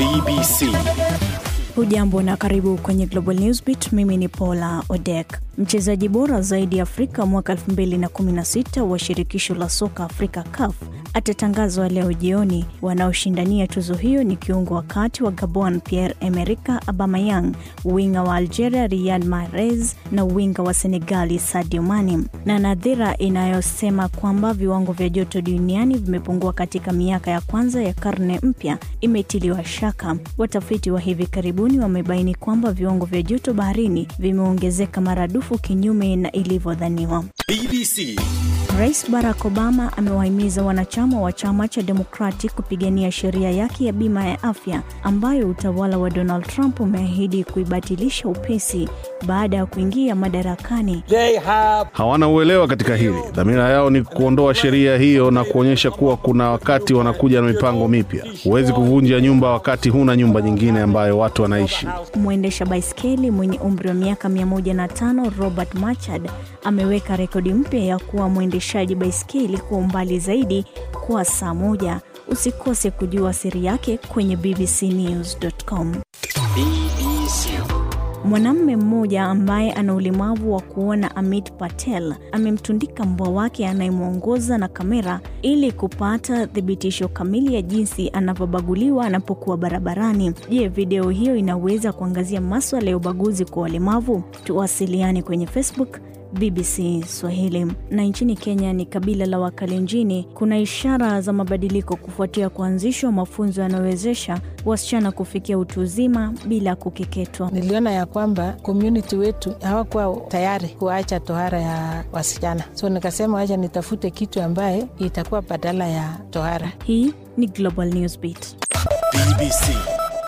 BBC. Hujambo na karibu kwenye Global Newsbeat. Mimi ni Paula Odek. Mchezaji bora zaidi Afrika mwaka 2016 wa shirikisho la soka Afrika CAF atatangazwa leo jioni. Wanaoshindania tuzo hiyo ni kiungo wa kati wa Gabon Pierre Emerick Aubameyang, winga wa Algeria Riyad Mahrez na winga wa Senegali Sadio Mane, na nadhira inayosema kwamba viwango vya joto duniani vimepungua katika miaka ya kwanza ya karne mpya imetiliwa shaka. Watafiti wa hivi karibuni wamebaini kwamba viwango vya joto baharini vimeongezeka maradufu kinyume na ilivyodhaniwa. BBC. Rais Barack Obama amewahimiza wanachama wa chama cha Democratic kupigania sheria yake ya bima ya afya ambayo utawala wa Donald Trump umeahidi kuibatilisha upesi baada ya kuingia madarakani. They have hawana uelewa katika hili. Dhamira yao ni kuondoa sheria hiyo na kuonyesha kuwa kuna wakati wanakuja na mipango mipya. Huwezi kuvunja nyumba wakati huna nyumba nyingine ambayo watu wanaishi. Mwendesha baiskeli mwenye umri wa miaka 105 Robert Machad ameweka rekodi mpya ya kuwa mwendeshaji baiskeli kwa umbali zaidi kwa saa moja. Usikose kujua siri yake kwenye bbcnews.com. BBC. Mwanamume mmoja ambaye ana ulemavu wa kuona Amit Patel amemtundika mbwa wake anayemwongoza na kamera ili kupata thibitisho kamili ya jinsi anavyobaguliwa anapokuwa barabarani. Je, video hiyo inaweza kuangazia maswala ya ubaguzi kwa walemavu? Tuwasiliane kwenye Facebook BBC Swahili. Na nchini Kenya ni kabila la Wakalenjini. Kuna ishara za mabadiliko kufuatia kuanzishwa mafunzo yanayowezesha wasichana kufikia utu uzima bila kukeketwa. Niliona ya kwamba community wetu hawakuwa tayari kuacha tohara ya wasichana, so nikasema wacha nitafute kitu ambaye itakuwa badala ya tohara. Hii ni Global Newsbeat. BBC.